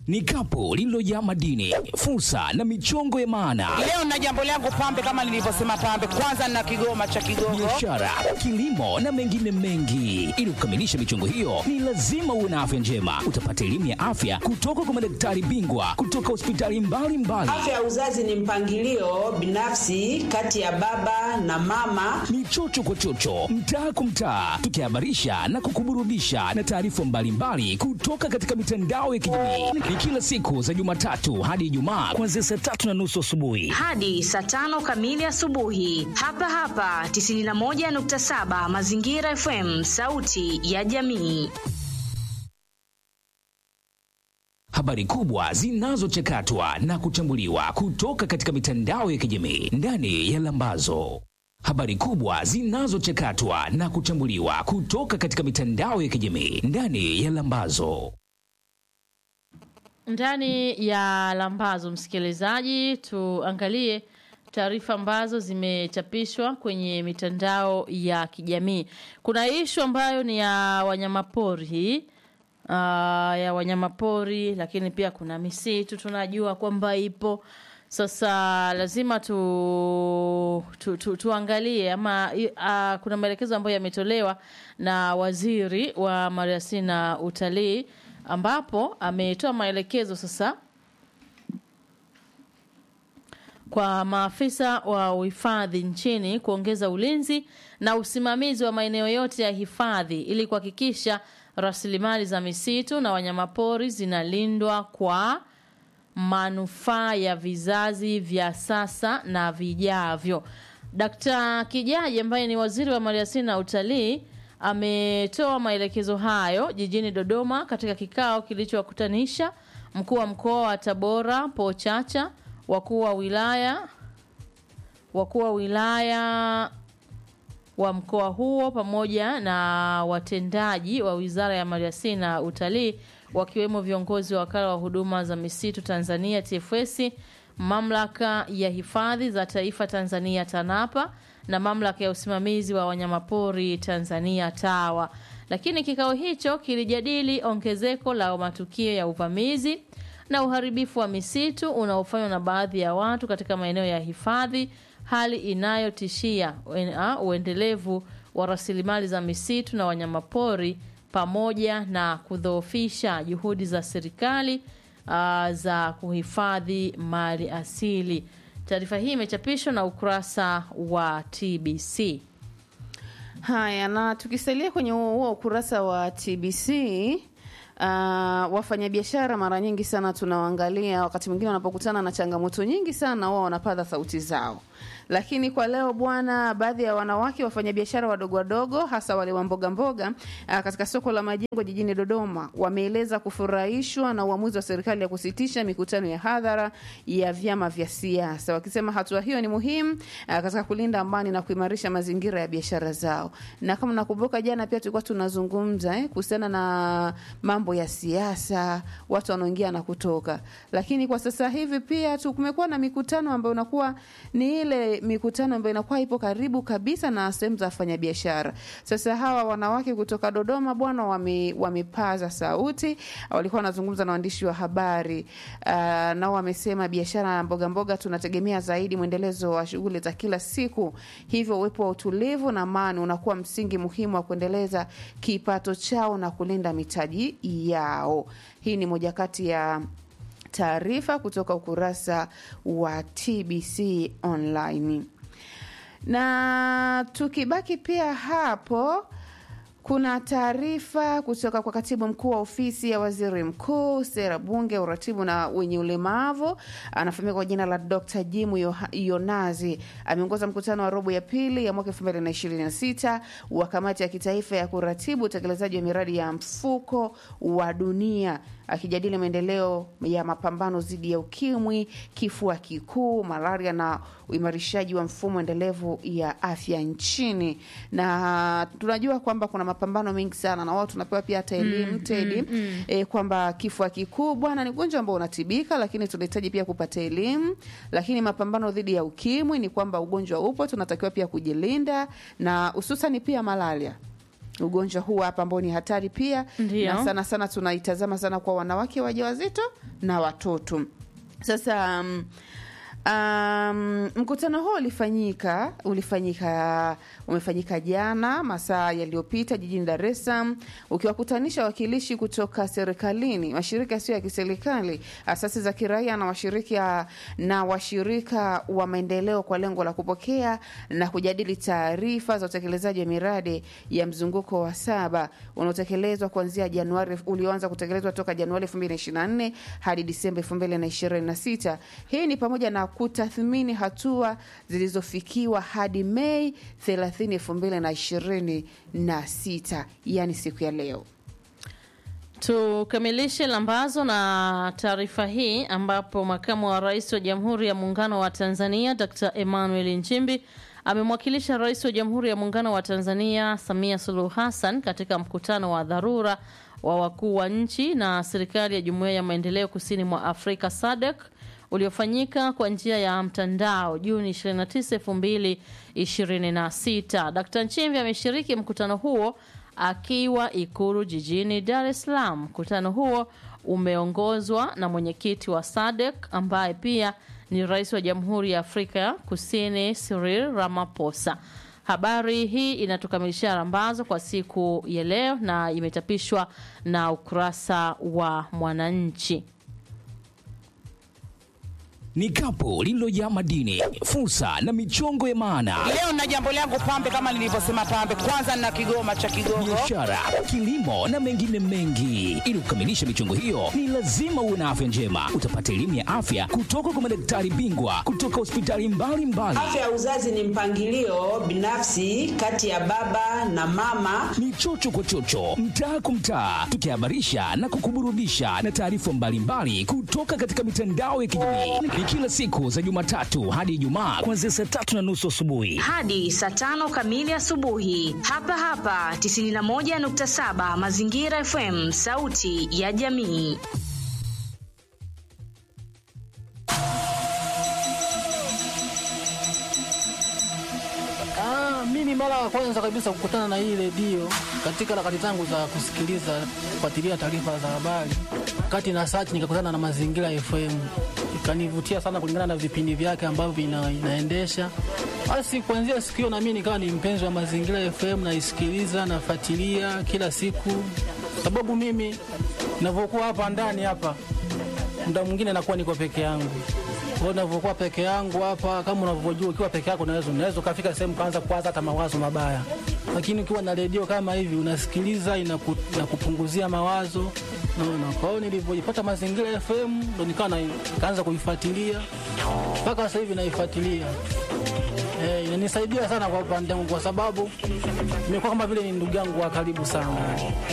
ni kapu lililojaa madini, fursa na michongo ya maana, Leo na jambo langu pambe, kama nilivyosema pambe, kwanza na kigoma cha Kigogo. biashara, kilimo na mengine mengi. Ili kukamilisha michongo hiyo, ni lazima uwe na afya njema. Utapata elimu ya afya kutoka kwa madaktari bingwa kutoka hospitali mbalimbali. Afya ya uzazi ni mpangilio binafsi kati ya baba na mama. ni chocho kwa chocho, mtaa kwa mtaa, tukihabarisha na kukuburudisha na taarifa mbalimbali kutoka katika mitandao ya kijamii. Ni kila siku za Jumatatu hadi Ijumaa kuanzia saa tatu na nusu asubuhi. hadi saa tano kamili asubuhi hapa hapa 91.7 Mazingira FM, sauti ya jamii. Habari kubwa zinazochakatwa na kuchambuliwa kutoka katika mitandao ya kijamii ndani ya Lambazo. Habari kubwa zinazochakatwa na kuchambuliwa kutoka katika mitandao ya kijamii ndani ya Lambazo. Ndani ya Lambazo, msikilizaji, tuangalie taarifa ambazo zimechapishwa kwenye mitandao ya kijamii. Kuna ishu ambayo ni ya wanyamapori hii uh, ya wanyamapori, lakini pia kuna misitu tunajua kwamba ipo. Sasa lazima tu, tu, tu, tuangalie ama uh, kuna maelekezo ambayo yametolewa na waziri wa maliasili na utalii ambapo ametoa maelekezo sasa kwa maafisa wa uhifadhi nchini kuongeza ulinzi na usimamizi wa maeneo yote ya hifadhi ili kuhakikisha rasilimali za misitu na wanyamapori zinalindwa kwa manufaa ya vizazi vya sasa na vijavyo. Dkt. Kijaji ambaye ni waziri wa maliasili na utalii ametoa maelekezo hayo jijini Dodoma katika kikao kilichowakutanisha mkuu wa mkoa wa Tabora Po Chacha, wakuu wa wilaya wakuu wa wilaya wa mkoa huo pamoja na watendaji wa Wizara ya Maliasili na Utalii wakiwemo viongozi wa Wakala wa Huduma za Misitu Tanzania TFS, Mamlaka ya Hifadhi za Taifa Tanzania TANAPA na Mamlaka ya Usimamizi wa Wanyamapori Tanzania TAWA. Lakini kikao hicho kilijadili ongezeko la matukio ya uvamizi na uharibifu wa misitu unaofanywa na baadhi ya watu katika maeneo ya hifadhi, hali inayotishia uen- uendelevu wa rasilimali za misitu na wanyamapori pamoja na kudhoofisha juhudi za serikali uh, za kuhifadhi mali asili. Taarifa hii imechapishwa na ukurasa wa TBC. Haya, na tukisalia kwenye huo huo ukurasa wa TBC Uh, wafanyabiashara mara nyingi sana tunawaangalia, wakati mwingine wanapokutana na changamoto nyingi sana, wao wanapaza sauti zao. Lakini kwa leo bwana, baadhi ya wanawake wafanyabiashara wadogo wadogo, hasa wale wa mboga mboga, uh, katika soko la Majengo jijini Dodoma, wameeleza kufurahishwa na uamuzi wa serikali ya kusitisha mikutano ya hadhara ya vyama vya siasa, wakisema hatua hiyo ni muhimu uh, katika kulinda amani na kuimarisha mazingira ya biashara zao. Na kama nakumbuka, jana pia tulikuwa tunazungumza eh, kuhusiana na mambo ya siasa, watu wanaoingia na kutoka, lakini kwa sasa hivi pia tu kumekuwa na mikutano ambayo unakuwa ni ile mikutano ambayo inakuwa ipo karibu kabisa na sehemu za wafanyabiashara. Sasa hawa wanawake kutoka Dodoma bwana, wame, wamepaza sauti, walikuwa wanazungumza na waandishi wa habari uh, nao wamesema biashara ya mboga mboga tunategemea zaidi mwendelezo wa shughuli za kila siku, hivyo uwepo wa utulivu na amani unakuwa msingi muhimu wa kuendeleza kipato chao na kulinda mitaji yao. Hii ni moja kati ya taarifa kutoka ukurasa wa TBC online. Na tukibaki pia hapo kuna taarifa kutoka kwa katibu mkuu wa ofisi ya waziri mkuu, sera, bunge, uratibu na wenye ulemavu, anafahamika kwa jina la Dr. Jimu Yoha- Yonazi. Ameongoza mkutano wa robo ya pili ya mwaka 2026 wa kamati ya kitaifa ya kuratibu utekelezaji wa miradi ya mfuko wa dunia akijadili maendeleo ya mapambano dhidi ya ukimwi, kifua kikuu, malaria na uimarishaji wa mfumo endelevu ya afya nchini. Na tunajua kwamba kuna mapambano mengi sana na wao tunapewa pia hata elimu mm, tedi mm, mm. E, kwamba kifua kikuu bwana ni ugonjwa ambao unatibika, lakini tunahitaji pia kupata elimu. Lakini mapambano dhidi ya ukimwi ni kwamba ugonjwa upo, tunatakiwa pia kujilinda na hususani pia malaria ugonjwa huu hapa ambao ni hatari pia Ndio. na sana sana tunaitazama sana kwa wanawake wajawazito na watoto sasa um, Um, mkutano huo ulifanyika ulifanyika umefanyika jana masaa yaliyopita jijini Dar es Salaam ukiwakutanisha wawakilishi kutoka serikalini, mashirika yasiyo ya kiserikali, asasi za kiraia na washirika na washirika wa maendeleo kwa lengo la kupokea na kujadili taarifa za utekelezaji wa miradi ya mzunguko wa saba unaotekelezwa kuanzia Januari ulioanza kutekelezwa toka Januari 2024 hadi Disemba 2026. Hii ni pamoja na kutathmini hatua zilizofikiwa hadi Mei 30, 2026, yani siku ya leo. Tukamilishe lambazo na taarifa hii ambapo makamu wa rais wa Jamhuri ya Muungano wa Tanzania Dr. Emmanuel Nchimbi amemwakilisha rais wa Jamhuri ya Muungano wa Tanzania Samia Suluhu Hassan katika mkutano wa dharura wa wakuu wa nchi na serikali ya Jumuiya ya Maendeleo Kusini mwa Afrika SADC uliofanyika kwa njia ya mtandao Juni 29, 2026. Dkt. Nchimbi ameshiriki mkutano huo akiwa Ikulu jijini Dar es Salaam. Mkutano huo umeongozwa na mwenyekiti wa SADC ambaye pia ni rais wa Jamhuri ya Afrika Kusini Cyril Ramaphosa. Habari hii inatukamilishia rambazo kwa siku ya leo na imechapishwa na ukurasa wa Mwananchi. Ni kapu lililojaa madini, fursa na michongo ya maana, Leo na jambo langu pambe, kama nilivyosema pambe, kwanza na kigoma cha Kigogo. biashara, kilimo na mengine mengi. Ili kukamilisha michongo hiyo, ni lazima uwe na afya njema. Utapata elimu ya afya kutoka kwa madaktari bingwa kutoka hospitali mbalimbali. Afya ya uzazi ni mpangilio binafsi kati ya baba na mama. ni chocho kwa chocho, mtaa kwa mtaa, tukihabarisha na kukuburudisha na taarifa mbalimbali kutoka katika mitandao ya kijamii. Ni kila siku za Jumatatu hadi Ijumaa kuanzia saa tatu na nusu asubuhi. hadi saa tano kamili asubuhi hapa hapa 91.7 Mazingira FM, sauti ya jamii. Ah, mimi mara ya kwanza kabisa kukutana na hii redio katika harakati zangu za kusikiliza kufuatilia taarifa za habari, kati na search nikakutana na Mazingira FM, ikanivutia sana kulingana na vipindi vyake ambavyo ina, inaendesha. Basi kuanzia siku hiyo na mimi nikawa ni mpenzi wa Mazingira FM, naisikiliza nafuatilia kila siku, sababu mimi ninavyokuwa hapa ndani hapa muda mwingine nakuwa niko peke yangu. Kwa hiyo ninavyokuwa peke yangu hapa, kama unavyojua, ukiwa peke yako unaweza unaweza ukafika sehemu kaanza kuwaza hata mawazo mabaya, lakini ukiwa na redio kama hivi unasikiliza, inaku, inakupunguzia mawazo naona. Kwa hiyo nilivyojipata Mazingira FM ndo nikawa na- nikaanza kuifuatilia mpaka sasa hivi naifuatilia. Eh, inanisaidia sana kwa upande wangu kwa sababu imekuwa kama vile ni ndugu yangu wa karibu sana.